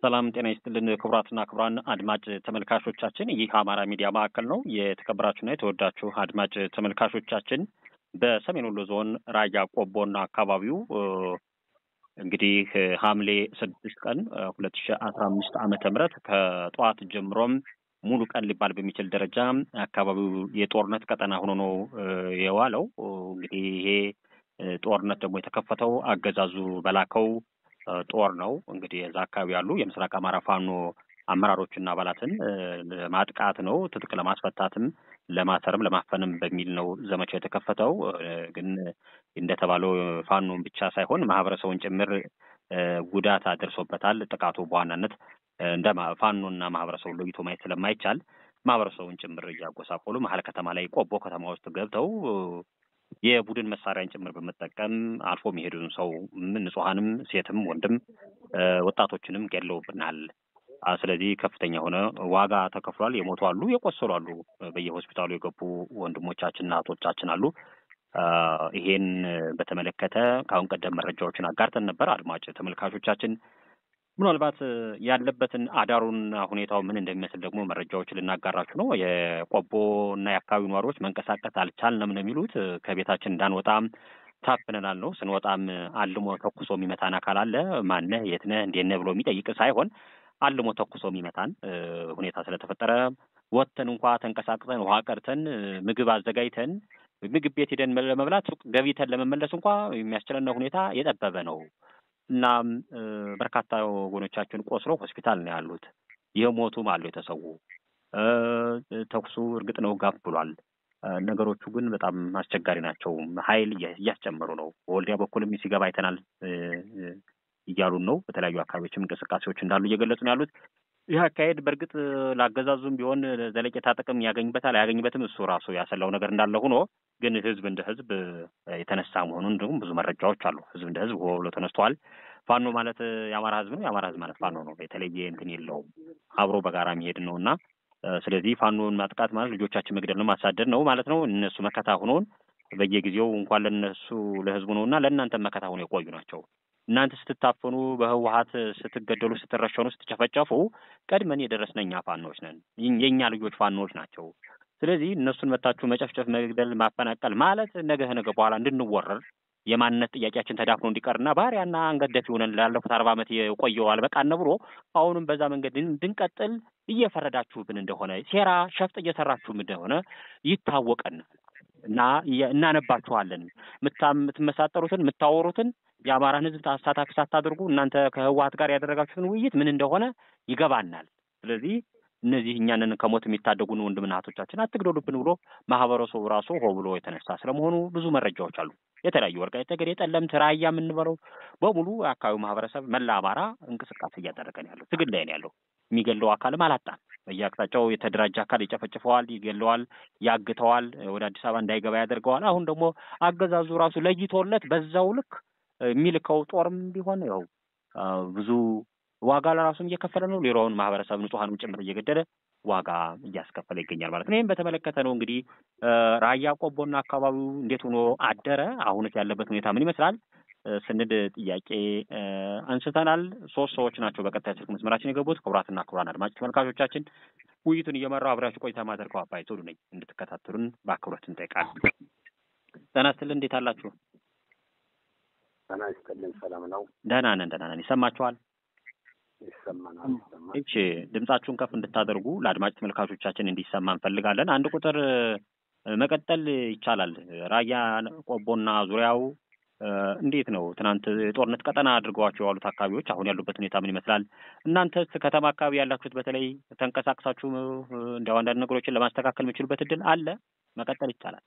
ሰላም ጤና ይስጥልን ክቡራትና ክቡራን አድማጭ ተመልካቾቻችን፣ ይህ አማራ ሚዲያ ማዕከል ነው። የተከበራችሁና የተወዳችሁ አድማጭ ተመልካቾቻችን በሰሜን ወሎ ዞን ራያ ቆቦና አካባቢው እንግዲህ ሐምሌ ስድስት ቀን ሁለት ሺ አስራ አምስት ዓመተ ምህረት ከጠዋት ጀምሮም ሙሉ ቀን ሊባል በሚችል ደረጃ አካባቢው የጦርነት ቀጠና ሆኖ ነው የዋለው። እንግዲህ ይሄ ጦርነት ደግሞ የተከፈተው አገዛዙ በላከው ጦር ነው። እንግዲህ እዛ አካባቢ ያሉ የምስራቅ አማራ ፋኖ አመራሮችና አባላትን ለማጥቃት ነው፣ ትጥቅ ለማስፈታትም ለማሰርም ለማፈንም በሚል ነው ዘመቻው የተከፈተው። ግን እንደተባለው ፋኖን ብቻ ሳይሆን ማህበረሰቡን ጭምር ጉዳት አድርሶበታል። ጥቃቱ በዋናነት እንደ ፋኖና ማህበረሰቡን ለይቶ ማየት ስለማይቻል ማህበረሰቡን ጭምር እያጎሳቆሉ መሀል ከተማ ላይ ቆቦ ከተማ ውስጥ ገብተው የቡድን መሳሪያን ጭምር በመጠቀም አልፎ የሚሄዱን ሰው ንጹሐንም፣ ሴትም፣ ወንድም ወጣቶችንም ገለውብናል። ስለዚህ ከፍተኛ የሆነ ዋጋ ተከፍሏል። የሞቱ አሉ፣ የቆሰሉ አሉ። በየሆስፒታሉ የገቡ ወንድሞቻችንና እህቶቻችን አሉ። ይሄን በተመለከተ ከአሁን ቀደም መረጃዎችን አጋርተን ነበር። አድማጭ ተመልካቾቻችን ምናልባት ያለበትን አዳሩና ሁኔታው ምን እንደሚመስል ደግሞ መረጃዎችን ልናጋራችሁ ነው። የቆቦ እና የአካባቢው ነዋሪዎች መንቀሳቀስ አልቻልንም ነው የሚሉት። ከቤታችን እንዳንወጣም ታፍነናል ነው። ስንወጣም አልሞ ተኩሶ የሚመታን አካል አለ። ማነህ፣ የት ነህ፣ እንዴት ነህ ብሎ የሚጠይቅ ሳይሆን አልሞ ተኩሶ የሚመታን ሁኔታ ስለተፈጠረ ወጥተን እንኳ ተንቀሳቅሰን ውሃ ቀርተን ምግብ አዘጋጅተን ምግብ ቤት ሄደን ለመብላት ሱቅ ገብተን ለመመለስ እንኳ የሚያስችለን ሁኔታ የጠበበ ነው። እናም በርካታ ወገኖቻችን ቆስለው ሆስፒታል ነው ያሉት። የሞቱም አሉ የተሰዉ። ተኩሱ እርግጥ ነው ጋብ ብሏል። ነገሮቹ ግን በጣም አስቸጋሪ ናቸው። ኃይል እያስጨመሩ ነው። በወልዲያ በኩልም ሲገባ አይተናል እያሉን ነው። በተለያዩ አካባቢዎችም እንቅስቃሴዎች እንዳሉ እየገለጹ ነው ያሉት። ይህ አካሄድ በእርግጥ ለአገዛዙም ቢሆን ዘለቄታ ጥቅም ያገኝበታል አያገኝበትም፣ እሱ ራሱ ያሰላው ነገር እንዳለ ሆኖ ግን ህዝብ እንደ ህዝብ የተነሳ መሆኑን እንዲሁም ብዙ መረጃዎች አሉ። ህዝብ እንደ ህዝብ ብሎ ተነስተዋል። ፋኖ ማለት የአማራ ህዝብ ነው። የአማራ ህዝብ ማለት ፋኖ ነው። የተለየ እንትን የለውም። አብሮ በጋራ የሚሄድ ነው እና ስለዚህ ፋኖን ማጥቃት ማለት ልጆቻችን መግደል ነው፣ ማሳደድ ነው ማለት ነው። እነሱ መከታ ሆኖን በየጊዜው እንኳን ለነሱ ለህዝቡ ነው እና ለእናንተ መከታ ሆኖ የቆዩ ናቸው። እናንተ ስትታፈኑ በህወሀት ስትገደሉ፣ ስትረሸኑ፣ ስትጨፈጨፉ ቀድመን የደረስን እኛ ፋኖች ነን። የእኛ ልጆች ፋኖች ናቸው። ስለዚህ እነሱን መታችሁ መጨፍጨፍ፣ መግደል፣ ማፈናቀል ማለት ነገ ነገ በኋላ እንድንወረር የማንነት ጥያቄያችን ተዳፍኖ እንዲቀርና ባሪያና አንገት ደፊ ሆነን ላለፉት አርባ ዓመት የቆየው አልበቃን ብሎ አሁንም በዛ መንገድ እንድንቀጥል እየፈረዳችሁብን እንደሆነ ሴራ ሸፍጥ እየሰራችሁም እንደሆነ ይታወቀናል እና እናነባችኋለን። የምትመሳጠሩትን የምታወሩትን የአማራን ህዝብ አሳታፊ ሳታደርጉ እናንተ ከህወሀት ጋር ያደረጋችሁትን ውይይት ምን እንደሆነ ይገባናል። ስለዚህ እነዚህ እኛንን ከሞት የሚታደጉን ወንድምና እህቶቻችን አትግደሉብን ብሎ ማህበረሰቡ ራሱ ሆ ብሎ የተነሳ ስለመሆኑ ብዙ መረጃዎች አሉ። የተለያዩ ወልቃይት ጠገዴ፣ ጠለምት፣ ራያ የምንበለው በሙሉ የአካባቢው ማህበረሰብ መላ አማራ እንቅስቃሴ እያደረገ ነው ያለው። ትግል ላይ ነው ያለው። የሚገለው አካልም አላጣም። በየአቅጣጫው የተደራጀ አካል ይጨፈጭፈዋል፣ ይገለዋል፣ ያግተዋል፣ ወደ አዲስ አበባ እንዳይገባ ያደርገዋል። አሁን ደግሞ አገዛዙ ራሱ ለይቶለት በዛው ልክ የሚልከው ጦርም ቢሆን ያው ብዙ ዋጋ ለራሱም እየከፈለ ነው። ሌላውን ማህበረሰብ ንጹሐንም ጭምር እየገደለ ዋጋ እያስከፈለ ይገኛል ማለት ነው። ይህም በተመለከተ ነው እንግዲህ ራያ ቆቦና አካባቢው እንዴት ሆኖ አደረ፣ አሁንስ ያለበት ሁኔታ ምን ይመስላል ስንል ጥያቄ አንስተናል። ሶስት ሰዎች ናቸው በቀጥታ ስልክ መስመራችን የገቡት። ክቡራትና ክቡራን አድማጭ ተመልካቾቻችን ውይይቱን እየመራው አብራችሁ ቆይታ ማደርገው አባይ ቶሉ ነኝ። እንድትከታተሉን በአክብሮት እንጠይቃለን። ጤና ይስጥልን። እንዴት አላችሁ? ጤና ይስጥልን። ሰላም ነው? ደህና ነን፣ ደህና ነን። ይሰማችኋል? ይሰማናል። ይሰማል። እሺ፣ ድምጻችሁን ከፍ እንድታደርጉ ለአድማጭ ተመልካቾቻችን እንዲሰማ እንፈልጋለን። አንድ ቁጥር መቀጠል ይቻላል። ራያ ቆቦና ዙሪያው እንዴት ነው? ትናንት የጦርነት ቀጠና አድርገዋቸው የዋሉት አካባቢዎች አሁን ያሉበት ሁኔታ ምን ይመስላል? እናንተስ ከተማ አካባቢ ያላችሁት በተለይ ተንቀሳቅሳችሁ እንዲያው አንዳንድ ነገሮችን ለማስተካከል የሚችሉበት እድል አለ? መቀጠል ይቻላል።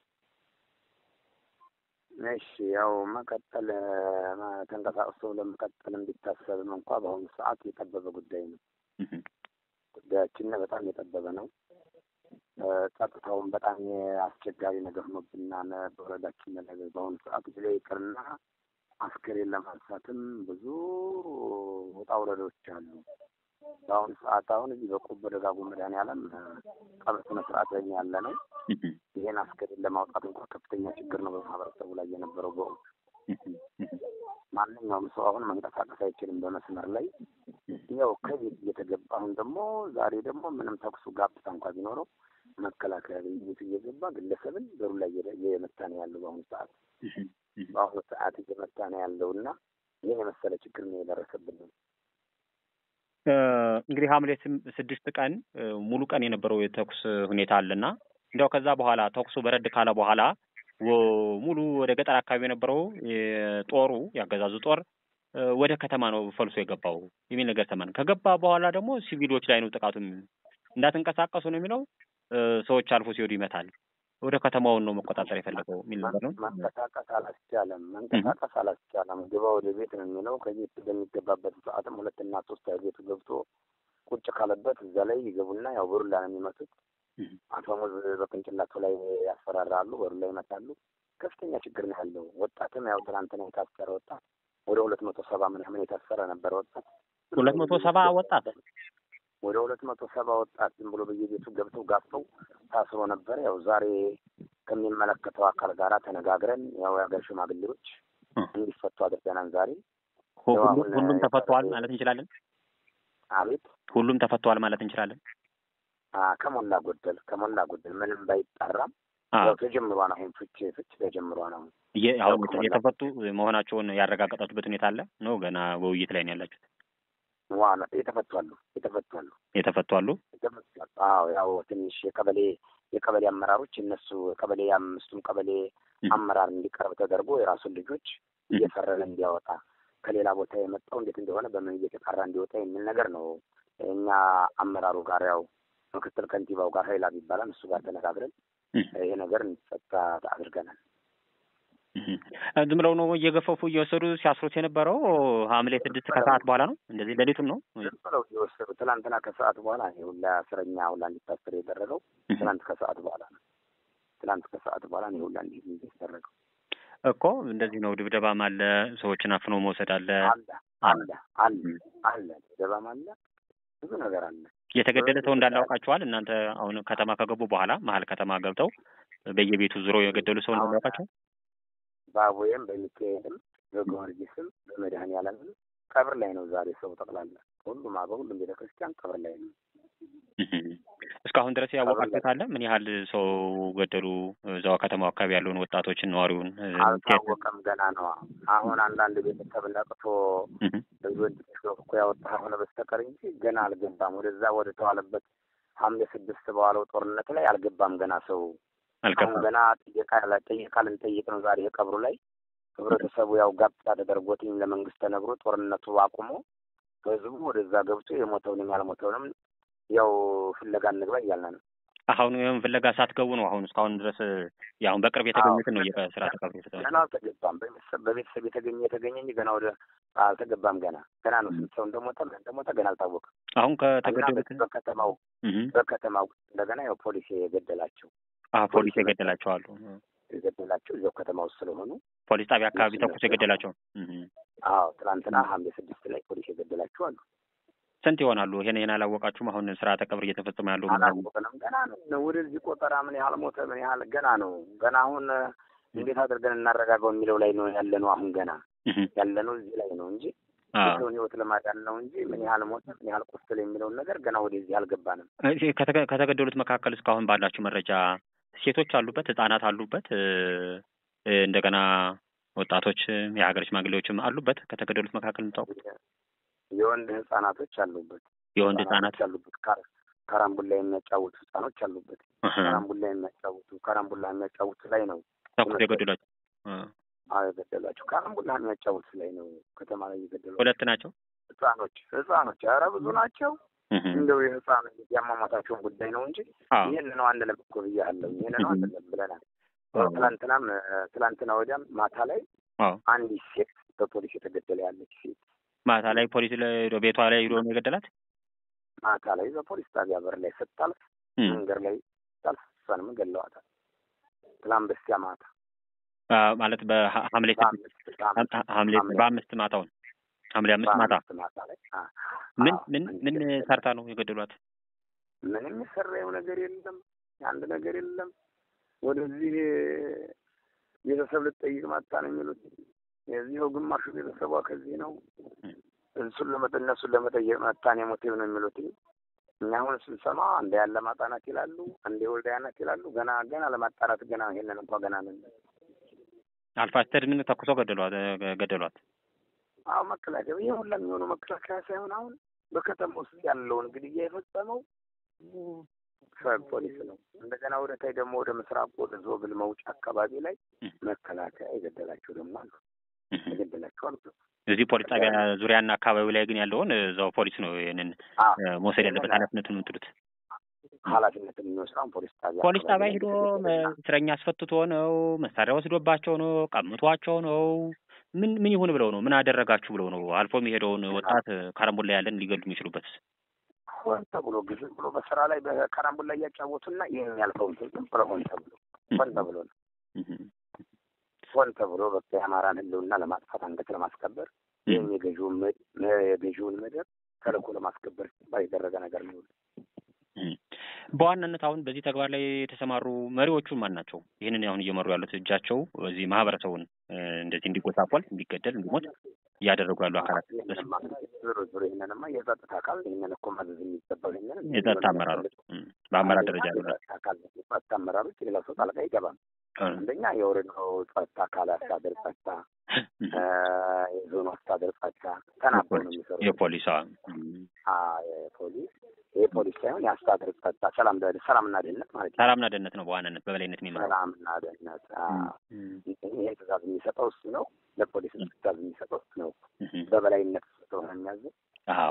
እሺ ያው መቀጠል ተንቀሳቅሶ ለመቀጠል እንዲታሰብም እንኳ በአሁኑ ሰዓት የጠበበ ጉዳይ ነው። ጉዳያችን በጣም የጠበበ ነው። ጸጥታውን በጣም አስቸጋሪ ነገር ሆኖብናል። በወረዳችን ነገር በአሁኑ ሰዓት ጊዜ ይቅርና አስከሬን ለማንሳትም ብዙ ውጣ ውረዶች አሉ። በአሁኑ ሰዓት አሁን እዚህ በቆቦ ደጋጉ መድኃኔዓለም ቀብር ስነ ስርዓት ላይ ያለ ነው። ይሄን አስከሬን ለማውጣት እንኳ ከፍተኛ ችግር ነው በማህበረሰቡ ላይ የነበረው። በወቅቱ ማንኛውም ሰው አሁን መንቀሳቀስ አይችልም። በመስመር ላይ ያው ከቤት እየተገባ አሁን ደግሞ ዛሬ ደግሞ ምንም ተኩሱ ጋብታ እንኳ ቢኖረው መከላከያ ቤት እየገባ ግለሰብን በሩ ላይ እየመታ ነው ያለው በአሁኑ ሰዓት በአሁኑ ሰዓት እየመታ ነው ያለው እና ይህን የመሰለ ችግር ነው የደረሰብን ነው። እንግዲህ ሐምሌ ስድስት ቀን ሙሉ ቀን የነበረው የተኩስ ሁኔታ አለና እንዲያው ከዛ በኋላ ተኩሱ በረድ ካለ በኋላ ሙሉ ወደ ገጠር አካባቢ የነበረው ጦሩ ያገዛዙ ጦር ወደ ከተማ ነው ፈልሶ የገባው የሚል ነገር ሰማን። ከገባ በኋላ ደግሞ ሲቪሎች ላይ ነው ጥቃቱም እንዳትንቀሳቀሱ ነው የሚለው ሰዎች አልፎ ሲወዱ ይመታል። ወደ ከተማውን ነው መቆጣጠር የፈለገው የሚል ነገር ነው። መንቀሳቀስ አላስቻለም። መንቀሳቀስ አላስቻለም። ግባ ወደ ቤት ነው የሚለው። ከቤት በሚገባበት ሰዓትም ሁለትና ሶስት ቤቱ ገብቶ ቁጭ ካለበት እዛ ላይ ይገቡና ያው በሩላ ነው የሚመቱት። አፈሙዝ በቅንጭላቱ ላይ ያስፈራራሉ፣ በሩ ላይ ይመታሉ። ከፍተኛ ችግር ነው ያለው። ወጣትም ያው ትናንትና የታሰረ ወጣት ወደ ሁለት መቶ ሰባ ምናምን የታሰረ ነበረ ወጣት ሁለት መቶ ሰባ ወጣት ወደ ሁለት መቶ ሰባ ወጣት ዝም ብሎ በየቤቱ ገብተው ጋፍተው ታስሮ ነበር። ያው ዛሬ ከሚመለከተው አካል ጋራ ተነጋግረን ያው የሀገር ሽማግሌዎች እንዲፈቱ አድርገናል። ዛሬ ሁሉም ተፈቷል ማለት እንችላለን። አቤት ሁሉም ተፈቷል ማለት እንችላለን። ከሞላ ጎደል ከሞላ ጎደል ምንም ባይጣራም ያው ተጀምሯን አሁን ፍች ፍች ተጀምሯን አሁን አሁን የተፈቱ መሆናቸውን ያረጋገጣችሁበት ሁኔታ አለ ነው? ገና በውይይት ላይ ነው ያላችሁት? ዋና የተፈቷሉ የተፈቷሉ የተፈቷሉ። አዎ ያው ትንሽ የቀበሌ የቀበሌ አመራሮች እነሱ ቀበሌ የአምስቱም ቀበሌ አመራር እንዲቀርብ ተደርጎ የራሱን ልጆች እየፈረለ እንዲያወጣ ከሌላ ቦታ የመጣው እንዴት እንደሆነ በምን እየተጣራ እንዲወጣ የሚል ነገር ነው። እኛ አመራሩ ጋር ያው ምክትል ከንቲባው ጋር ሀይላብ ይባላል እሱ ጋር ተነጋግረን ይሄ ነገር እንዲፈታ አድርገናል። ዝም ብለው ነው እየገፈፉ እየወሰዱ ሲያስሩት የነበረው ሐምሌ ስድስት ከሰዓት በኋላ ነው እንደዚህ ሌሊቱም ነው ዝም ብለው እየወሰዱ ትናንትና ከሰዓት በኋላ ሁላ እስረኛ ሁላ እንዲታሰር የደረገው ትናንት ከሰዓት በኋላ ነው። ትናንት ከሰዓት በኋላ ነው ሁላ እንዲ የተደረገው እኮ እንደዚህ ነው። ድብደባም አለ፣ ሰዎችን አፍኖ መውሰድ አለ አለ አለ አለ አለ ድብደባም አለ፣ ብዙ ነገር አለ። የተገደለ ሰው እንዳለ አውቃችኋል እናንተ? አሁን ከተማ ከገቡ በኋላ መሀል ከተማ ገብተው በየቤቱ ዙሮ የገደሉ ሰው እንዳለ አውቃችኋል? በአቦዬም በሚካኤልም በጊዮርጊስም በመድኃኔዓለምም ቀብር ላይ ነው ዛሬ ሰው ጠቅላላ ሁሉም በሁሉም ቤተ ክርስቲያን ቀብር ላይ ነው። እስካሁን ድረስ ያወቃችሁት አለ? ምን ያህል ሰው ገደሉ? እዛው ከተማው አካባቢ ያለውን ወጣቶችን፣ ነዋሪውን አልታወቀም። ገና ነው። አሁን አንዳንድ ቤተሰብ ነቅቶ ልጆች እኮ ያወጣ ሆነ በስተቀር እንጂ ገና አልገባም። ወደዛ ወደ ተዋለበት ሐምሌ ስድስት በዋለው ጦርነት ላይ አልገባም ገና ሰው አሁን ገና ጥየቃ ጥየቃ ልንጠይቅ ነው ዛሬ ቀብሩ ላይ ህብረተሰቡ ያው ጋብቻ ተደርጎትኝ ለመንግስት ተነግሮ ጦርነቱ አቁሞ ህዝቡ ወደዛ ገብቶ የሞተውንም ያልሞተውንም ያው ፍለጋ እንግባ እያልን ነው። አሁን ይህም ፍለጋ ሳትገቡ ነው አሁን እስካሁን ድረስ አሁን በቅርብ የተገኙትን ነው የስራ ተቀብሮ የተሰ ገና አልተገባም። በቤተሰብ የተገኘ የተገኘ እንጂ ገና ወደ አልተገባም። ገና ገና ነው። ስንት ሰው እንደሞተ ምን እንደሞተ ገና አልታወቅም። አሁን ከተገደሉት በከተማው በከተማው እንደገና ያው ፖሊስ የገደላቸው ፖሊስ የገደላቸው አሉ የገደላቸው እዚያው ከተማ ውስጥ ስለሆኑ ፖሊስ ጣቢያ አካባቢ ተኩስ የገደላቸው። አዎ ትናንትና ሐምሌ ስድስት ላይ ፖሊስ የገደላቸው አሉ። ስንት ይሆናሉ? ይሄን ይሄን አላወቃችሁም? አሁን ስርዓተ ቀብር እየተፈጸመ ያለው አላወቅንም። ገና ነው። ወደዚህ ቆጠራ ምን ያህል ሞተ፣ ምን ያህል ገና ነው። ገና አሁን እንዴት አድርገን እናረጋገው የሚለው ላይ ነው ያለ ነው። አሁን ገና ያለ ነው እዚህ ላይ ነው እንጂ የሰውን ሕይወት ለማዳን ነው እንጂ ምን ያህል ሞተ፣ ምን ያህል ቆሰለ የሚለውን ነገር ገና ወደዚህ አልገባንም። ከተገደሉት መካከል እስካሁን ባላችሁ መረጃ ሴቶች አሉበት፣ ህጻናት አሉበት፣ እንደገና ወጣቶች፣ የሀገር ሽማግሌዎችም አሉበት። ከተገደሉት መካከል የምታውቁት የወንድ ህጻናቶች አሉበት። የወንድ ህጻናት አሉበት። ካራምቡላ የሚያጫውቱ ህጻኖች አሉበት። ካራምቡላ የሚያጫውቱ ካራምቡላ የሚያጫውቱ ላይ ነው ተኩስ የገደሏቸው። አዎ የገደሏቸው ካራምቡላ የሚያጫውቱ ላይ ነው ከተማ ላይ የገደሏቸው። ሁለት ናቸው ህጻኖች ህጻኖች፣ ኧረ ብዙ ናቸው። እንደው የህፃን የአሟሟታቸውን ጉዳይ ነው እንጂ ይህን ነው አንድ ለም እኮ ብያለሁ። ይህን ነው አንድ ለም ብለናል። ትላንትናም ትላንትና ወዲያም ማታ ላይ አንዲት ሴት በፖሊስ የተገደለ ያለች ሴት ማታ ላይ ፖሊስ ቤቷ ላይ ሄዶ ነው የገደላት። ማታ ላይ በፖሊስ ጣቢያ በር ላይ ስታልፍ መንገድ ላይ ስታልፍ እሷንም ገለዋታል። ትላንት በስቲያ ማታ ማለት በሐምሌ ስድስት ሐምሌ በአምስት ማታውን ሐምሌ አምስት ማታ ማታ ላይ ምን ምን ምን ሰርታ ነው የገደሏት? ምንም የሰራው ነገር የለም፣ አንድ ነገር የለም። ወደዚህ ቤተሰብ ልትጠይቅ መጣ ነው የሚሉት። የዚህው ግማሹ ቤተሰቧ ከዚህ ነው፣ እሱን ለመጠ እነሱን ለመጠየቅ መታን የሞቲቭ ነው የሚሉት። እኛ አሁን ስንሰማ አንዴ ያለ ማጣናት ይላሉ፣ አንዴ ወልዳያ ናት ይላሉ። ገና ገና ለማጣራት ገና ይሄንን እንኳ ገና ነን። አልፋስተድ ምን ተኩሰው ገደሏት ገደሏት። አዎ መከላከያ ይሄ ሁላ የሚሆነው መከላከያ ሳይሆን አሁን በከተማ ውስጥ ያለውን ግድያ የፈጸመው ፖሊስ ነው። እንደገና ወደ ታይ ደግሞ ወደ ምስራቅ ወደ ዞብል መውጫ አካባቢ ላይ መከላከያ የገደላቸው ደግሞ አሉ የገደላቸው አሉ። እዚህ ፖሊስ ጣቢያ ዙሪያና አካባቢው ላይ ግን ያለውን እዛው ፖሊስ ነው ይህንን መውሰድ ያለበት ኃላፊነቱን የምትሉት ኃላፊነትን የሚወስደውን ፖሊስ ጣቢያ ፖሊስ ጣቢያ ሂዶ እስረኛ አስፈትቶ ነው መሳሪያ ወስዶባቸው ነው ቀምቷቸው ነው ምን ምን ይሁን ብለው ነው ምን አደረጋችሁ ብለው ነው አልፎ የሚሄደውን ወጣት ካረምቡላ ያለን ሊገሉ የሚችሉበት ሆን ተብሎ ግዝ ብሎ በስራ ላይ በካራምቡላ እያጫወቱና ይህን ያልፈውን ዝም ብሎ ሆን ተብሎ ሆን ተብሎ ነው ሆን ተብሎ በቃ የአማራን ሕልውና ለማጥፋት አንገት ለማስከበር ይህም የገዢውን የገዢውን ምድር ተልእኮ ለማስከበር ሲባል የተደረገ ነገር ነው። በዋናነት አሁን በዚህ ተግባር ላይ የተሰማሩ መሪዎቹን ማን ናቸው? ይህንን አሁን እየመሩ ያሉት እጃቸው እዚህ ማህበረሰቡን እንደዚህ እንዲጎሳቆል፣ እንዲገደል፣ እንዲሞት እያደረጉ ያሉ አካላት ዞሮ ዞሮ ይህንንማ የጸጥታ አካል ይህንን እኮ ማዘዝ የሚገባው ይህንን የጸጥታ አመራሮች በአመራር ደረጃ ያሉ አካል ጸጥታ አመራሮች ሌላ ሰው ጣልቃ አይገባም። አንደኛ የወረዳው ጸጥታ አካል አስተዳደር ጸጥታ፣ የዞኑ አስተዳደር ጸጥታ ተናበው ነው የሚሰሩ የፖሊስ የፖሊስ ይህ ፖሊስ ሳይሆን የአስተዳደር ጸጥታ ሰላም ሰላምና ደህንነት ማለት ነው። ሰላምና ደህንነት ነው በዋናነት በበላይነት የሚመራው ሰላምና ደህንነት ይሄ ትእዛዝ የሚሰጠው እሱ ነው። ለፖሊስ ትእዛዝ የሚሰጠው እሱ ነው። በበላይነት ስለሆነ የሚያዘው አዎ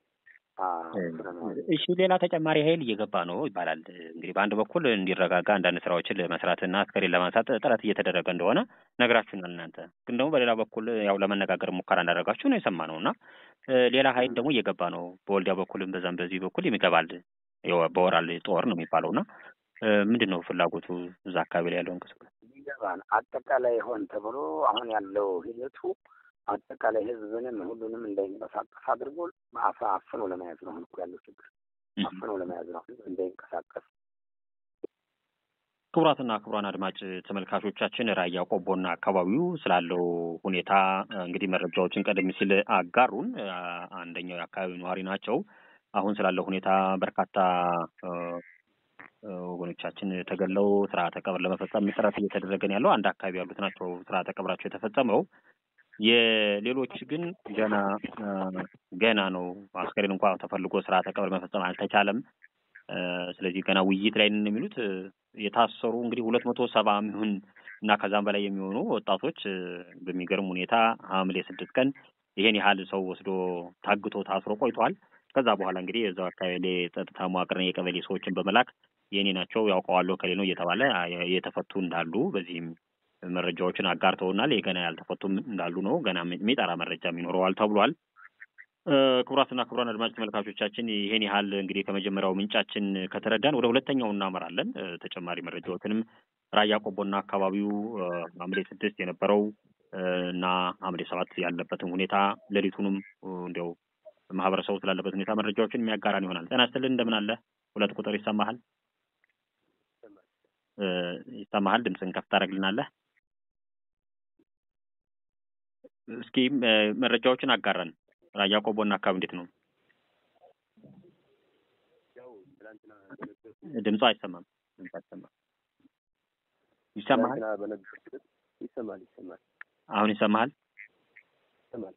እሺ ሌላ ተጨማሪ ኃይል እየገባ ነው ይባላል። እንግዲህ በአንድ በኩል እንዲረጋጋ አንዳንድ ስራዎችን ለመስራትና አስከሬን ለማንሳት ጥረት እየተደረገ እንደሆነ ነግራችሁናል። እናንተ ግን ደግሞ በሌላ በኩል ያው ለመነጋገር ሙከራ እንዳደረጋችሁ ነው የሰማነው እና ሌላ ኃይል ደግሞ እየገባ ነው። በወልዲያ በኩልም በዛም በዚህ በኩል ይገባል። በወራል ጦር ነው የሚባለው እና ምንድን ነው ፍላጎቱ እዛ አካባቢ ላይ ያለው እንቅስቃሴ ይገባል። አጠቃላይ ሆን ተብሎ አሁን ያለው ሂደቱ አጠቃላይ ህዝብንም ሁሉንም እንዳይንቀሳቀስ አድርጎ አፍኖ ለመያዝ ነው። አሁን እኮ ያለው ችግር አፍኖ ለመያዝ ነው፣ ህዝብ እንዳይንቀሳቀስ። ክቡራትና ክቡራን አድማጭ ተመልካቾቻችን ራያ ቆቦና አካባቢው ስላለው ሁኔታ እንግዲህ መረጃዎችን ቀደም ሲል አጋሩን። አንደኛው የአካባቢው ነዋሪ ናቸው። አሁን ስላለው ሁኔታ በርካታ ወገኖቻችን ተገለው ስርዓተ ቀብር ለመፈጸም ጥረት እየተደረገ ነው ያለው። አንድ አካባቢ ያሉት ናቸው ስርዓተ ቀብራቸው የተፈጸመው። የሌሎች ግን ገና ገና ነው። አስከሬን እንኳ ተፈልጎ ስርዓተ ቀብር መፈጸም አልተቻለም። ስለዚህ ገና ውይይት ላይ ነን የሚሉት የታሰሩ እንግዲህ ሁለት መቶ ሰባ የሚሆን እና ከዛም በላይ የሚሆኑ ወጣቶች በሚገርም ሁኔታ ሐምሌ ስድስት ቀን ይሄን ያህል ሰው ወስዶ ታግቶ ታስሮ ቆይቷል። ከዛ በኋላ እንግዲህ የዛው አካባቢ ጸጥታ መዋቅርን የቀበሌ ሰዎችን በመላክ የኔ ናቸው ያውቀዋለሁ ከሌ ነው እየተባለ የተፈቱ እንዳሉ በዚህም መረጃዎችን አጋርተውናል። የገና ያልተፈቱም እንዳሉ ነው። ገና የሚጠራ መረጃም ይኖረዋል ተብሏል። ክቡራትና ክቡራን አድማጭ ተመልካቾቻችን ይሄን ያህል እንግዲህ ከመጀመሪያው ምንጫችን ከተረዳን ወደ ሁለተኛው እናመራለን። ተጨማሪ መረጃዎችንም ራያ ቆቦና አካባቢው ሐምሌ ስድስት የነበረው እና ሐምሌ ሰባት ያለበትን ሁኔታ ሌሊቱንም እንዲያው ማህበረሰቡ ስላለበት ሁኔታ መረጃዎችን የሚያጋራን ይሆናል። ጤና ይስጥልን፣ እንደምን አለ? ሁለት ቁጥር ይሰማሃል? ይሰማሃል? ድምፅን ከፍ ታደርግልናለህ? እስኪ መረጃዎችን አጋራን። ራያ ቆቦና አካባቢ እንዴት ነው? ድምፁ አይሰማም። ድምፁ አይሰማም። ይሰማሃል? ይሰማል ይሰማል። አሁን ይሰማሃል? ይሰማል።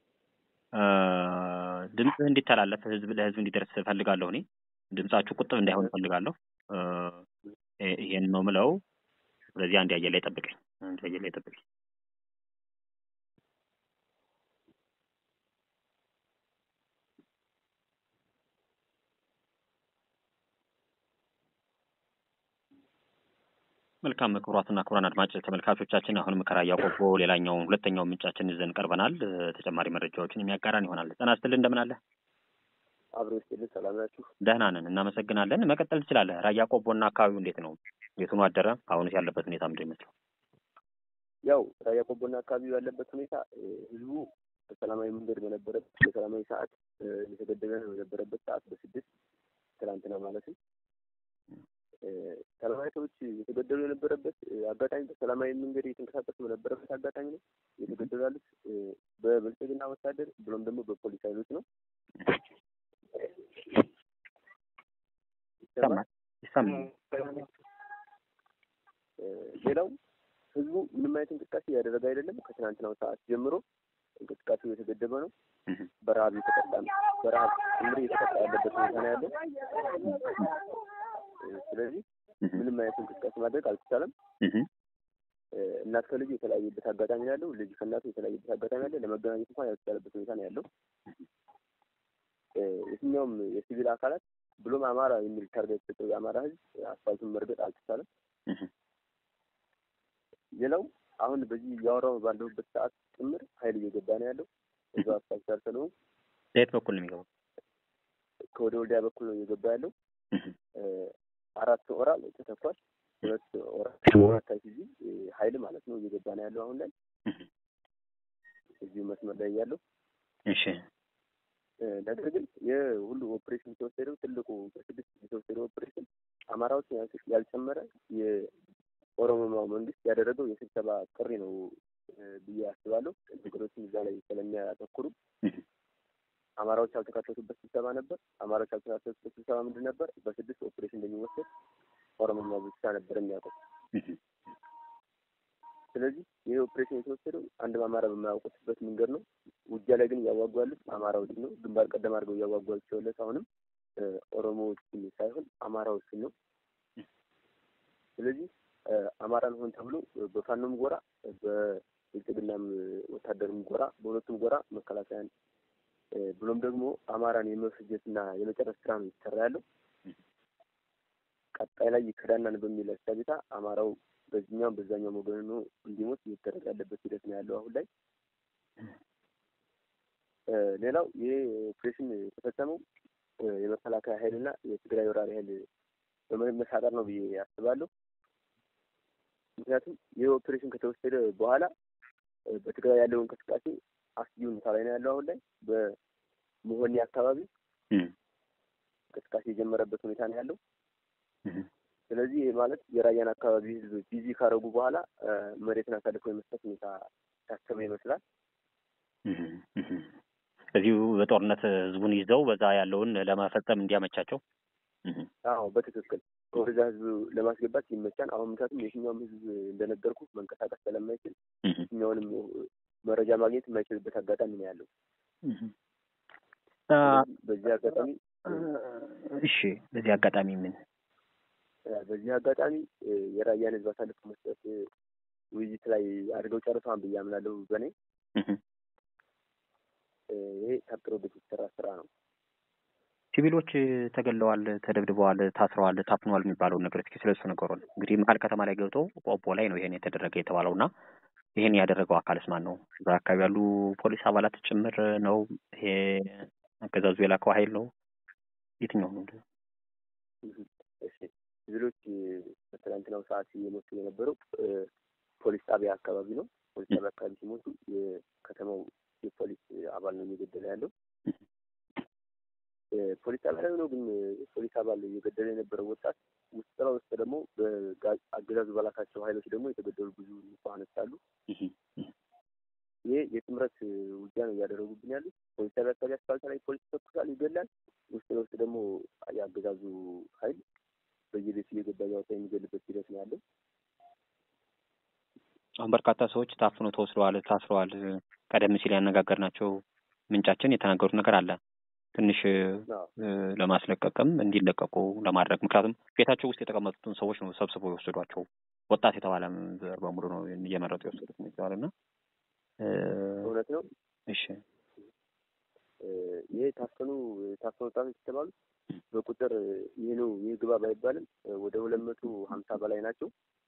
ድምፅህ እንዲተላለፍ ህዝብ ለህዝብ እንዲደርስ እፈልጋለሁ። እኔ ድምጻችሁ ቁጥብ እንዳይሆን እፈልጋለሁ። ይሄን ነው ምለው። ስለዚህ አንድ አየር ላይ ጠብቀኝ፣ አንድ አየር ላይ ጠብቀኝ። መልካም ክቡራትና ክቡራን አድማጭ ተመልካቾቻችን አሁንም ከራያ ቆቦ ሌላኛውን ሁለተኛው ምንጫችን ይዘን ቀርበናል። ተጨማሪ መረጃዎችን የሚያጋራን ይሆናል። ጤና ይስጥልኝ፣ እንደምን አለ? አብሮ ይስጥልኝ። ሰላም ናችሁ? ደህና ነን፣ እናመሰግናለን። መቀጠል ትችላለህ። ራያ ቆቦና አካባቢው እንዴት ነው? የቱኑ አደረ? አሁንስ ያለበት ሁኔታ ምንድን ይመስለው? ያው ራያ ቆቦና አካባቢው ያለበት ሁኔታ ህዝቡ በሰላማዊ መንገድ በነበረበት በሰላማዊ ሰዓት የተገደበ በነበረበት ሰዓት በስድስት ትናንትና ማለትም ሰላማዊ ሰዎች የተገደሉ የነበረበት አጋጣሚ በሰላማዊ መንገድ የተንቀሳቀሱ በነበረበት አጋጣሚ ነው። የተገደሉ ያሉት በብልጽግና ወታደር ብሎም ደግሞ በፖሊስ ይሰማል ይሰማል። ሌላው ህዝቡ ምንም አይነት እንቅስቃሴ እያደረገ አይደለም። ከትናንትናው ሰዓት ጀምሮ እንቅስቃሴው የተገደበ ነው። በረሀብ እየተቀጣ ነው። በረሀብ ጭምር እየተቀጣ ያለበት ሁኔታ ነው ያለው። ስለዚህ ምንም አይነት እንቅስቃሴ ማድረግ አልተቻለም። እናት ከልጁ የተለያየበት አጋጣሚ ነው ያለው። ልጅ ከእናቱ የተለያየበት አጋጣሚ አለ። ለመገናኘት እንኳን ያልተቻለበት ሁኔታ ነው ያለው። የትኛውም የሲቪል አካላት ብሎም አማራ የሚል ታርጋ የተሰጠው የአማራ ህዝብ አስፋልቱን መርገጥ አልተቻለም። ሌላው አሁን በዚህ እያወራሁ ባለሁበት ሰዓት ጭምር ኃይል እየገባ ነው ያለው። እዛው አስፋልት ዳር ስለሆንኩ በየት በኩል ነው የሚገባው? ከወደ ወልዲያ በኩል ነው እየገባ ያለው። አራት ኦራል ተተኳል። ሁለት ኦራል ታይሲዚ ኃይል ማለት ነው እየገባ ነው ያለው አሁን ላይ እዚሁ መስመር ላይ ያለው። እሺ ነገር ግን የሁሉ ኦፕሬሽን የተወሰደው ትልቁ በስድስት የተወሰደው ኦፕሬሽን አማራዎችን ያልጨመረ የኦሮሞማው መንግስት ያደረገው የስብሰባ ጥሪ ነው ብዬ አስባለሁ። ነገሮችን እዛ ላይ ስለሚያተኩሩ አማራዎች ያልተካተቱበት ስብሰባ ነበር። አማራዎች ያልተካተቱበት ስብሰባ ምንድን ነበር? በስድስት ኦፕሬሽን እንደሚወሰድ ኦሮሞማ ብቻ ነበር የሚያውቀው። ስለዚህ ይህ ኦፕሬሽን የተወሰደው አንድ አማራ በማያውቁትበት መንገድ ነው። ውጊያ ላይ ግን እያዋጉ ያሉት አማራዎች ነው። ግንባር ቀደም አድርገው እያዋጓቸው ያለት አሁንም ኦሮሞዎችን ሳይሆን አማራዎችን ነው። ስለዚህ አማራን ሆን ተብሎ በፋኖም ጎራ በብልጽግናም ወታደርም ጎራ በሁለቱም ጎራ መከላከያን ብሎም ደግሞ አማራን የመፍጀትና የመጨረስ ስራ ነው የተሰራ ያለው። ቀጣይ ላይ ይከዳናን በሚል እሳቤታ አማራው በዚህኛውም በዛኛው ወገን ነው እንዲሞት እየተደረገ ያለበት ሂደት ነው ያለው አሁን ላይ። ሌላው ይህ ኦፕሬሽን የተፈጸመው የመከላከያ ኃይልና የትግራይ ወራሪ ኃይል በመመሳጠር ነው ብዬ አስባለሁ። ምክንያቱም ይህ ኦፕሬሽን ከተወሰደ በኋላ በትግራይ ያለው እንቅስቃሴ አስጊ ሁኔታ ላይ ነው ያለው አሁን ላይ በመሆኒ አካባቢ እንቅስቃሴ የጀመረበት ሁኔታ ነው ያለው። ስለዚህ ይህ ማለት የራያን አካባቢ ህዝብ ቢዚ ካረጉ በኋላ መሬትን አሳልፈው የመስጠት ሁኔታ ታሰበ ይመስላል። እዚሁ በጦርነት ህዝቡን ይዘው በዛ ያለውን ለመፈጸም እንዲያመቻቸው። አዎ በትክክል ወደዛ ህዝብ ለማስገባት ይመቻል። አሁን ምክንያቱም የትኛውም ህዝብ እንደነገርኩ መንቀሳቀስ ስለማይችል የትኛውንም መረጃ ማግኘት የማይችልበት አጋጣሚ ነው ያለው። በዚህ አጋጣሚ እሺ፣ በዚህ አጋጣሚ ምን በዚህ አጋጣሚ የራያን ህዝብ አሳልፎ መስጠት ውይይት ላይ አድርገው ጨርሰዋን ብዬ አምናለሁ። በእኔ ይሄ ታቅዶበት የተሰራ ስራ ነው። ሲቪሎች ተገለዋል፣ ተደብድበዋል፣ ታስረዋል፣ ታፍነዋል የሚባለውን ነገር እስኪ ስለሱ ነገሩን። እንግዲህ መሀል ከተማ ላይ ገብተው ቆቦ ላይ ነው ይሄን የተደረገ የተባለው እና ይሄን ያደረገው አካልስ ማን ነው? በአካባቢ ያሉ ፖሊስ አባላት ጭምር ነው? ይሄ አገዛዙ የላከው ኃይል ነው? የትኛው ነው? ሲቪሎች በትናንትናው ሰዓት እየሞቱ የነበረው ፖሊስ ጣቢያ አካባቢ ነው። ፖሊስ ጣቢያ አካባቢ ሲሞቱ የከተማው የፖሊስ አባል ነው እየገደለ ያለው። ፖሊስ ጣቢያ ላይ ነው ግን ፖሊስ አባል እየገደለ የነበረው ወጣት ውስጥ ለውስጥ ደግሞ በአገዛዙ በላካቸው ኃይሎች ደግሞ የተገደሉ ብዙ ንጹሐኖች አሉ። ይሄ የጥምረት ውጊያ ነው እያደረጉብን ያሉት። ፖሊስ ጣቢያ አካባቢ አስፋልት ላይ ፖሊስ ይተኩሳል፣ ይገላል። ውስጥ ለውስጥ ደግሞ የአገዛዙ ኃይል በየቤቱ እየገባ እያወጣ የሚገልበት ሂደት ነው ያለው። አሁን በርካታ ሰዎች ታፍኖ ተወስደዋል፣ ታስረዋል። ቀደም ሲል ያነጋገርናቸው ምንጫችን የተናገሩት ነገር አለ ትንሽ ለማስለቀቅም እንዲለቀቁ ለማድረግ ምክንያቱም ቤታቸው ውስጥ የተቀመጡትን ሰዎች ነው ሰብስበው የወሰዷቸው። ወጣት የተባለ ዘር በሙሉ ነው እየመረጡ የወሰዱት ይባላል እና እውነት ነው። እሺ ይሄ ታፈኑ ታፈኑ ወጣቶች የተባሉት በቁጥር ይህ ነው ይህ ግባ ባይባልም ወደ ሁለት መቶ ሀምሳ በላይ ናቸው።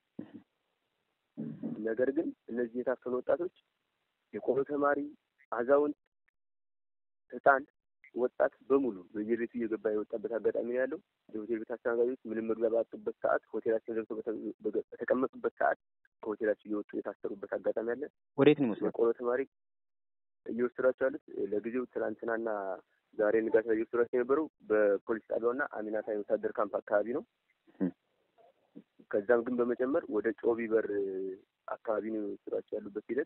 ነገር ግን እነዚህ የታፈኑ ወጣቶች የቆሎ ተማሪ፣ አዛውንት፣ ህፃን ወጣት በሙሉ በየቤቱ እየገባ የወጣበት አጋጣሚ ነው ያለው። የሆቴል ቤት አስተናጋጆች ምንም መግቢያ ባጡበት ሰዓት ሆቴላችን ገብተው በተቀመጡበት ሰዓት ከሆቴላቸው እየወጡ የታሰሩበት አጋጣሚ አለ። ወዴት ነው የሚወስዷቸው? የቆሎ ተማሪ እየወሰዷቸው ያሉት ለጊዜው ትናንትናና ዛሬ ንጋት ላይ እየወሰዷቸው የነበረው በፖሊስ ጣቢያውና አሚናታ የወታደር ካምፕ አካባቢ ነው። ከዛም ግን በመጨመር ወደ ጮቢ በር አካባቢ ነው የወሰዷቸው ያሉበት ሂደት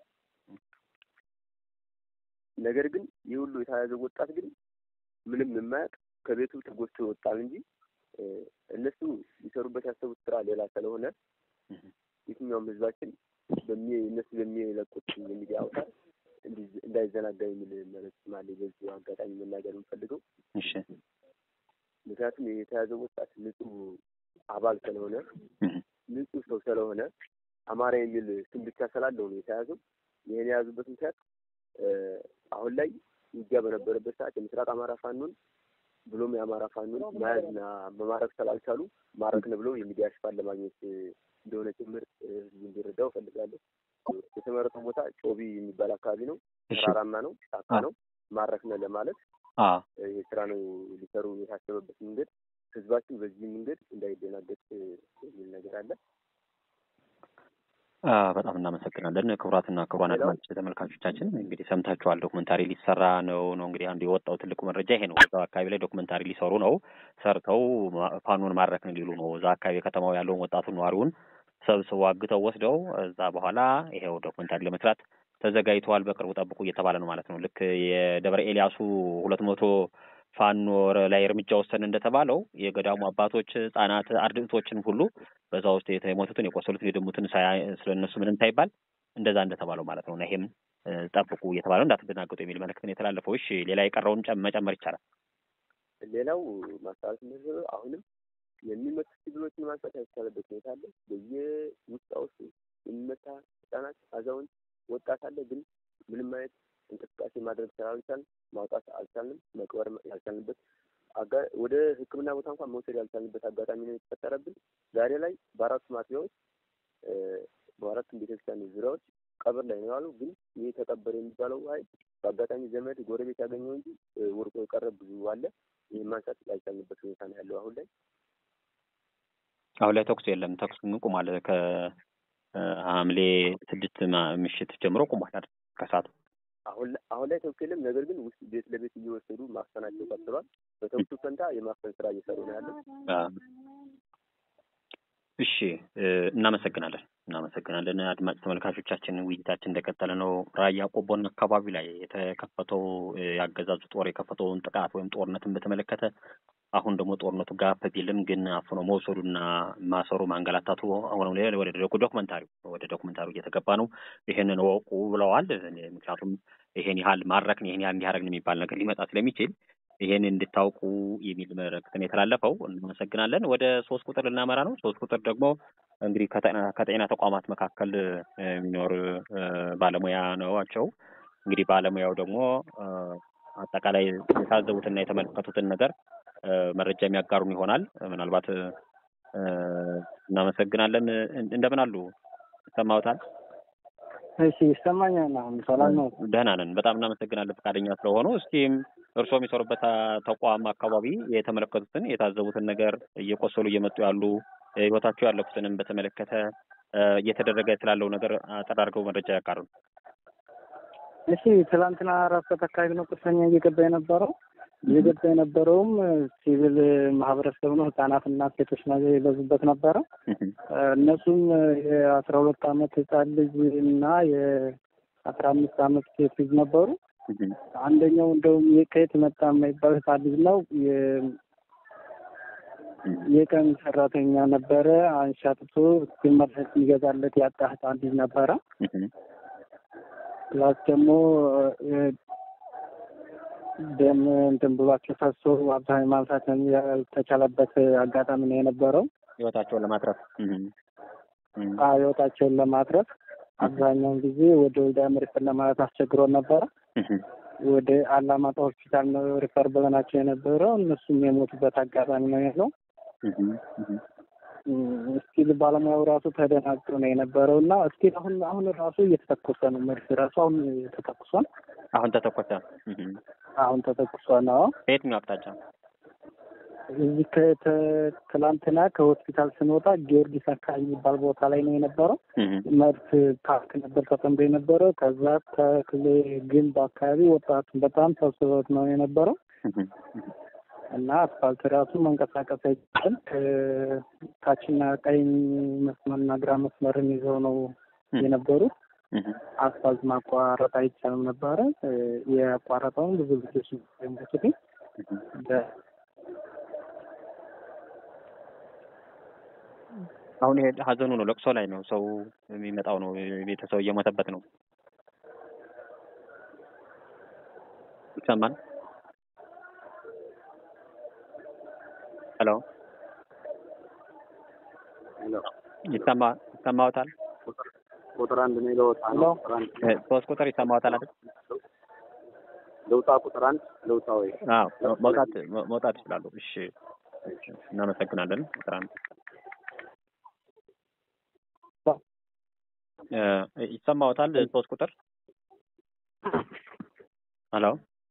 ነገር ግን ይህ ሁሉ የተያዘው ወጣት ግን ምንም የማያውቅ ከቤቱ ተጎትቶ ይወጣል እንጂ እነሱ ሊሰሩበት ያሰቡት ስራ ሌላ ስለሆነ የትኛውም ህዝባችን እነሱ በሚለቁት የሚዲያ አውታር እንዳይዘናጋ የሚል መልዕክት አለ። በዚሁ አጋጣሚ መናገር የምፈልገው ምክንያቱም የተያዘው ወጣት ንጹህ አባል ስለሆነ ንጹህ ሰው ስለሆነ አማራ የሚል ስም ብቻ ስላለው ነው የተያዘው። ይህን የያዙበት ምክንያት አሁን ላይ ውጊያ በነበረበት ሰዓት የምስራቅ አማራ ፋኖን ብሎም የአማራ ፋኖን መያዝና መማረክ ስላልቻሉ ማረክን ብለው የሚዲያ ሽፋን ለማግኘት እንደሆነ ጭምር ህዝቡ እንዲረዳው እፈልጋለሁ። የተመረጠው ቦታ ጮቢ የሚባል አካባቢ ነው። ተራራማ ነው፣ ጫካ ነው። ማረክነ ለማለት ይህ ስራ ነው ሊሰሩ የታሰበበት መንገድ። ህዝባችን በዚህ መንገድ እንዳይደናገጥ የሚል ነገር አለ። በጣም እናመሰግናለን። ክቡራትና ክቡራን አድማጭ ተመልካቾቻችን እንግዲህ ሰምታችኋል። ዶክመንታሪ ሊሰራ ነው ነው እንግዲህ አንዱ የወጣው ትልቁ መረጃ ይሄ ነው። እዛው አካባቢ ላይ ዶክመንታሪ ሊሰሩ ነው። ሰርተው ፋኖን ማረክን ሊሉ ነው። እዛ አካባቢ ከተማው ያለውን ወጣቱን ነዋሪውን ሰብስበው አግተው ወስደው እዛ በኋላ ይሄው ዶክመንታሪ ለመስራት ተዘጋጅተዋል። በቅርቡ ጠብቁ እየተባለ ነው ማለት ነው። ልክ የደብረ ኤልያሱ ሁለት መቶ ፋኖ ላይ እርምጃ ወሰን እንደተባለው የገዳሙ አባቶች፣ ህጻናት፣ አርድእቶችን ሁሉ በዛ ውስጥ የሞቱትን የቆሰሉትን የደሙትን ስለ እነሱ ምንም ሳይባል እንደዛ እንደተባለው ማለት ነው እና ይሄም ጠብቁ እየተባለው እንዳትደናገጡ የሚል መልእክት ነው የተላለፈው። እሺ ሌላ የቀረውን መጨመር ይቻላል። ሌላው ማስተላለፍ የምፈልገው አሁንም የሚመቱ ሲቪሎችን ማንሳት ያልቻለበት ሁኔታ አለ። በየውስጣ ውስጥ የሚመታ ህጻናት፣ አዛውንት፣ ወጣት አለ። ግን ምንም አይነት እንቅስቃሴ ማድረግ ስላልቻልን ማውጣት አልቻልንም። መቅበር ያልቻልንበት ወደ ሕክምና ቦታ እንኳን መውሰድ ያልቻልንበት አጋጣሚ ነው የተፈጠረብን። ዛሬ ላይ በአራቱ ማጥቢያዎች በአራቱም ቤተክርስቲያን ዙሪያዎች ቀብር ላይ ነው ያሉ። ግን ይህ ተቀበረ የሚባለው ኃይል በአጋጣሚ ዘመድ ጎረቤት ያገኘው እንጂ ወርቆ የቀረ ብዙ አለ። ይህ ማንሳት ያልቻልንበት ሁኔታ ነው ያለው አሁን ላይ አሁን ላይ ተኩስ የለም። ተኩስ ቁሟል። ከሐምሌ ስድስት ምሽት ጀምሮ ቁሟል። ከሰዓቱ አሁን አሁን ላይ ተኩስ የለም። ነገር ግን ውስጥ ቤት ለቤት እየወሰዱ ማፈናቸው ቀጥሏል። በተኩሱ ፈንታ የማፈን ስራ እየሰሩ ነው ያለው። እሺ፣ እናመሰግናለን እናመሰግናለን። አድማጭ ተመልካቾቻችን ውይይታችን እንደቀጠለ ነው። ራያ ቆቦን አካባቢ ላይ የተከፈተው ያገዛዙ ጦር የከፈተውን ጥቃት ወይም ጦርነትን በተመለከተ አሁን ደግሞ ጦርነቱ ጋር ቢልም ግን አፍኖ መውሰዱና ማሰሩ ማንገላታቱ አሁንም ላይ ወደ ዶክመንታሪው ወደ ዶክመንታሪው እየተገባ ነው። ይህንን ወቁ ብለዋል። ምክንያቱም ይሄን ያህል ማድረግን ይሄን ያህል እንዲያደረግን የሚባል ነገር ሊመጣ ስለሚችል ይሄን እንድታውቁ የሚል መልዕክትን የተላለፈው። እናመሰግናለን። ወደ ሶስት ቁጥር ልናመራ ነው። ሶስት ቁጥር ደግሞ እንግዲህ ከጤና ተቋማት መካከል የሚኖር ባለሙያ ነዋቸው። እንግዲህ ባለሙያው ደግሞ አጠቃላይ የታዘቡትና የተመለከቱትን ነገር መረጃ የሚያጋሩን ይሆናል። ምናልባት እናመሰግናለን። እንደምን አሉ? ይሰማዎታል? እሺ፣ ይሰማኛል። አሁን ሰላም ነው? ደህና ነን። በጣም እናመሰግናለን ፈቃደኛ ስለሆኑ። እስኪም እርስዎ የሚሰሩበት ተቋም አካባቢ የተመለከቱትን የታዘቡትን ነገር እየቆሰሉ እየመጡ ያሉ ህይወታቸው ያለፉትንም በተመለከተ እየተደረገ ስላለው ነገር አጠር አድርገው መረጃ ያጋሩን። እሺ፣ ትላንትና አራት ሰዓት አካባቢ ነው ቁስለኛ እየገባ የነበረው እየገባ የነበረውም ሲቪል ማህበረሰብ ነው። ህጻናትና ሴቶች ነገር የበዙበት ነበረ። እነሱም የአስራ ሁለት አመት ህጻን ልጅ እና የአስራ አምስት አመት ሴት ልጅ ነበሩ። አንደኛው እንደውም ከየት መጣ የማይባል ህጻን ልጅ ነው። የቀን ሰራተኛ ነበረ። አንሻጥቶ መድኃኒት የሚገዛለት ያጣ ህጻን ልጅ ነበረ። ፕላስ ደግሞ ደም እንትን ብሏቸው ፈሶ አብዛኛው ማንሳት ያልተቻለበት አጋጣሚ ነው የነበረው። ህይወታቸውን ለማትረፍ ህይወታቸውን ለማትረፍ አብዛኛውን ጊዜ ወደ ወልዲያ ሪፈር ለማለት አስቸግሮ ነበረ። ወደ አላማጣ ሆስፒታል ነው ሪፈር ብለናቸው የነበረው። እነሱም የሞቱበት አጋጣሚ ነው ያለው። እስኪል ባለሙያው ራሱ ተደናግጦ ነው የነበረው እና እስኪል አሁን አሁን ራሱ እየተተኮሰ ነው መድፍ ራሱ አሁን ተተኩሷል። አሁን ተተኮሰ። አሁን ተተኩሷል። አዎ በየትኛው አቅጣጫ? እዚህ ከትላንትና ከሆስፒታል ስንወጣ ጊዮርጊስ አካባቢ የሚባል ቦታ ላይ ነው የነበረው። መድፍ ፓርክ ነበር ተጠምዶ የነበረው። ከዛ ተክሌ ግንብ አካባቢ ወጣቱን በጣም ሰብስበት ነው የነበረው እና አስፋልት ራሱ መንቀሳቀስ አይቻልም። ታችና ቀኝ መስመርና ግራ መስመርን ይዘው ነው የነበሩት። አስፋልት ማቋረጥ አይቻልም ነበረ። የአቋረጠውን ብዙ ልጆች ሞቱት። አሁን ይሄ ሀዘኑ ነው፣ ለቅሶ ላይ ነው ሰው የሚመጣው ነው። ቤተሰብ እየሞተበት ነው። ይሰማል? ሄሎ ሄሎ ይሰማ ይሰማዎታል? ቁጥር አንድ ነው ለውጣ ነው። ቁጥር አንድ እ፣ ሶስት ቁጥር ይሰማዎታል አይደል? ለውጣ ቁጥር አንድ ለውጣ ወይ አዎ መውጣት መውጣት ይችላሉ። እሺ እናመሰግናለን። ቁጥር አንድ እ፣ ይሰማዎታል? ሶስት ቁጥር ሄሎ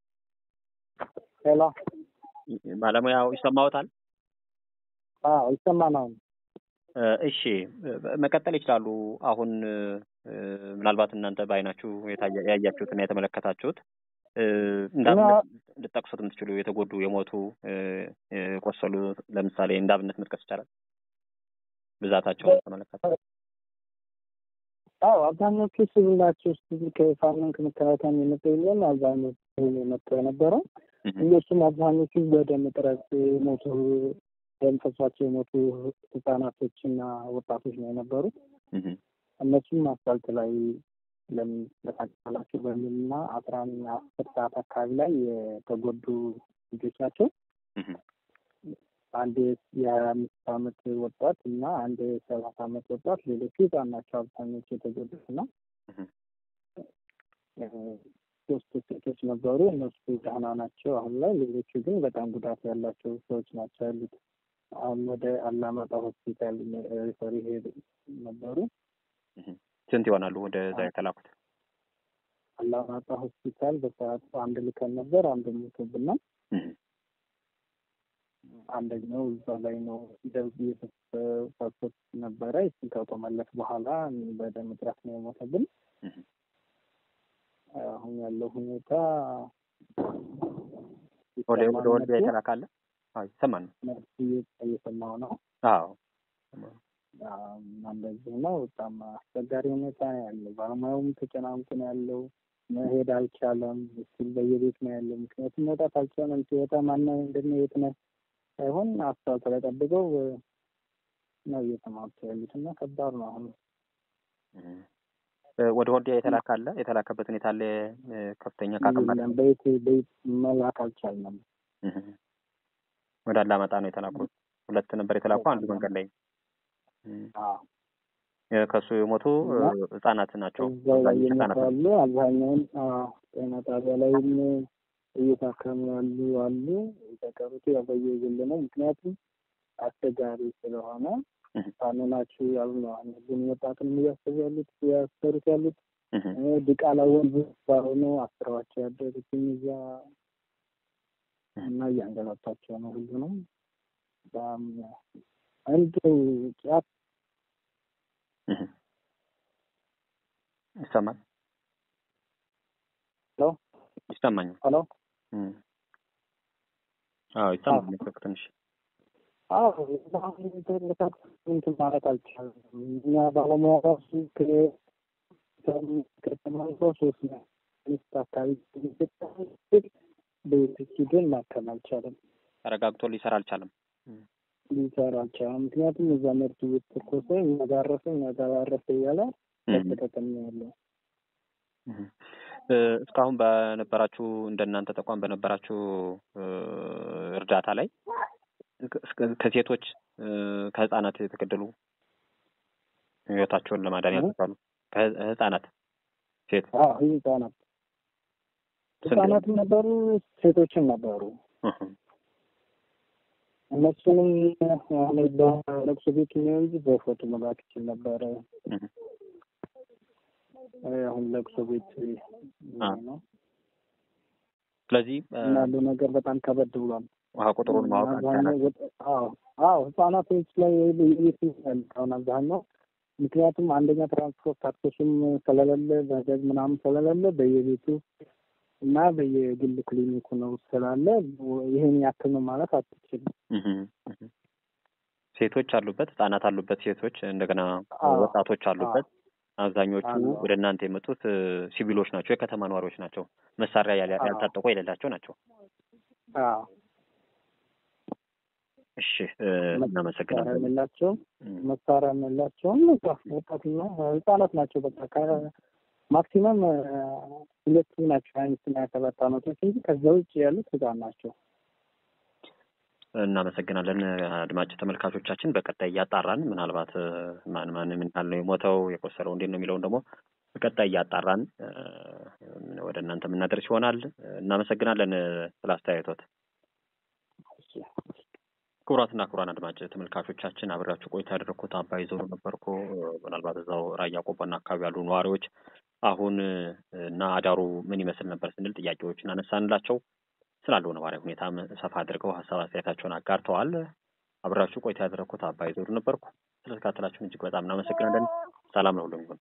ሄሎ ባለሙያው ይሰማዎታል? አዎ ይሰማናል። እ፣ እሺ እ፣ መቀጠል ይችላሉ። አሁን እ፣ ምናልባት እናንተ በአይናችሁ የታየ- ያያችሁትና የተመለከታችሁት እ፣ እንዳብነት ልጠቅሱት የምትችሉ የተጎዱ የሞቱ እ፣ የቆሰሉ ለምሳሌ እንዳብነት መጥቀስ ይቻላል። ብዛታቸውን ተመለከተ። አዎ አብዛኞቹ ሲቪል ናቸው። ሲቪል ከፋኖን ከመከላከያ የመጡ የለም። አብዛኞቹ የመጡ የነበረው እነሱም አብዛኞቹ በደም እጥረት የሞቱ ደም ፈሷቸው የሞቱ ህጻናቶችና ወጣቶች ነው የነበሩት። እህ፣ እነሱም አስፋልት ላይ ለምን ተቃጠላችሁ በሚል እና አስራ አስር ሰዓት አካባቢ ላይ የተጎዱ ልጆች ናቸው። እህ፣ አንድ የሀያ አምስት አመት ወጣት እና አንድ የሰባት አመት ወጣት ሌሎቹ ህጻን ናቸው አብዛኞቹ የተጎዱት እና እህ፣ እ፣ ሶስት ሴቶች ነበሩ። እነሱ ደህና ናቸው አሁን ላይ። ሌሎቹ ግን በጣም ጉዳት ያላቸው ሰዎች ናቸው ያሉት። አሁን ወደ አላማጣ ሆስፒታል ሪፈር ሄድ ነበሩ። እህ። ስንት ይሆናሉ ወደዛ የተላኩት? አላማጣ ሆስፒታል በሰዓቱ አንድ ልከን ነበር። አንድ ሞቶብናል። እህ፣ አንደኛው እዛ ላይ ነው ደርግ የተፈሰሱት ነበረ። እሱን ከተመለስ በኋላ በደም እጥረት ነው የሞተብን። እህ። አሁን ያለው ሁኔታ ወደ ወደ ወልዲያ የተላካለ? አዎ ይሰማል። ነርስ እየሰማው ነው። አዎ እና እንደዚህ ነው። በጣም አስቸጋሪ ሁኔታ ነው ያለው። ባለሙያውም ተጨናንቆ ነው ያለው። መሄድ አልቻለም። እሱም በየቤት ነው ያለው። ምክንያቱም መውጣት አልቻለም። ሲወጣ ማነው እንደምን የት ነህ ሳይሆን አስፋልት ላይ ጠብቀው ነው እየተማቱ ያሉት እና ከባድ ነው አሁን እህ። እ፣ ወደ ወልዲያ የተላካለ? የተላከበት ሁኔታ አለ? እ፣ ከፍተኛ ከአቅም በላይ የለም። በየት በየት መላክ አልቻልንም። እህ። ወደ አላማጣ ነው የተላኩት። ሁለት ነበር የተላኩ፣ አንዱ መንገድ ላይ እህ። አዎ እ፣ ከሱ የሞቱ እ፣ ህጻናት ናቸው። እዛው ላይ አብዛኞቹ ህጻናት ናቸው። የሚባሉ አብዛኛውን አዎ፣ ጤና ጣቢያ ላይም እየታከሙ ያሉ አሉ። የተቀሩት ያው በየግል ነው። ምክንያቱም አስቸጋሪ ስለሆነ እህ፣ ፋኖ ናችሁ ያሉ ነው። አሁን ህዝቡን ወጣቱንም እያሰቡ ያሉት እያሰሩት ያሉት እህ። እ፣ ዲቃላ ወንዝ ባሆኑ አስረዋቸው ያደሩትም እዚያ እና እያንገላቷቸው ነው ሁሉንም በጣም አንድ ጫት እህ። ይሰማል ሄሎ ይሰማኛል። ሄሎ እህ። አዎ ይሰማኛል። ስልክ ትንሽ አዎ አሁን ተለካት እንትን ማለት አልቻለም። እኛ ባለሙያ ራሱ ከተማሪው ሶስት ነው ሚስት አካባቢ በቤት ሂደን ማከም አልቻለም፣ ተረጋግቶ ሊሰራ አልቻለም። ሊሰራ አልቻለም። ምክንያቱም እዛ መርቱ እየተተኮሰ እኛ ጋር አረፈ እኛ ጋር አረፈ እያለ ተጠቀም ያለው እህ። እ፣ እስካሁን በነበራችሁ እንደናንተ ተቋም በነበራችሁ እ፣ እርዳታ ላይ እስከ- ከሴቶች እ፣ ከህጻናት የተገደሉ ህይወታቸውን ለማዳን ያልተቻሉ ከህጻናት ሴት አዎ ህጻናት ህጻናትም ነበሩ ሴቶችም ነበሩ። እህ። እነሱንም አሁን በለቅሶ ቤት ነው እንጂ በፎቶ መላክ ይችል ነበረ። እህ። አሁን ለቅሶ ቤት አ። ነው ስለዚህ እ፣ እና ያለው ነገር በጣም ከበድ ብሏል። ውሃ ቁጥሩን ማወቅ አብዛኛው አልቻላችሁም። ወጥ- አዎ አዎ ህጻናቶች ላይ የቤት ያሉት አሁን አብዛኛው ምክንያቱም አንደኛ ትራንስፖርት አክሰሱም ስለሌለ በህዝብ ምናምን ስለሌለ በየቤቱ እና በየግል ክሊኒኩ ነው ስላለ ይሄን ያክል ነው ማለት አትችልም። እህ፣ እህ። ሴቶች አሉበት፣ ህጻናት አሉበት፣ ሴቶች እንደገና አዎ። ወጣቶች አሉበት። አብዛኞቹ አሉ። ወደ እናንተ የመጡት እ፣ ሲቪሎች ናቸው፣ የከተማ ነዋሪዎች ናቸው፣ መሳሪያ ያል- አዎ። ያልታጠቁ የሌላቸው ናቸው። አዎ እሺ እናመሰግናለን። የላቸውም መሳሪያ የላቸውም። ወጣትና ህጻናት ናቸው። በቃ ማክሲመም ሁለቱ ናቸው አምስትና ሰባት አመቶች እንጂ ከዛ ውጭ ያሉት ህጻን ናቸው። እናመሰግናለን አድማጭ ተመልካቾቻችን። በቀጣይ እያጣራን ምናልባት ማን ማን ምን ያህል ነው የሞተው የቆሰለው እንዴት ነው የሚለውን ደግሞ በቀጣይ እያጣራን ወደ እናንተ የምናደርስ ይሆናል። እናመሰግናለን ስለ አስተያየቶት። ክቡራትና ክቡራን አድማጭ ተመልካቾቻችን አብሬያችሁ ቆይታ ያደረግኩት አባይ ዞሩ ነበርኩ። ምናልባት እዛው ራያ ቆቦና አካባቢ ያሉ ነዋሪዎች አሁን እና አዳሩ ምን ይመስል ነበር ስንል ጥያቄዎችን አነሳንላቸው። ስላለው ነባራዊ ሁኔታም ሰፋ አድርገው ሀሳብ አስተያየታቸውን አጋርተዋል። አብራችሁ ቆይታ ያደረግኩት አባይ ዞሩ ነበርኩ። ስለተከታተላችሁን እጅግ በጣም እናመሰግናለን። ሰላም ነው ሁሉም ይሁን።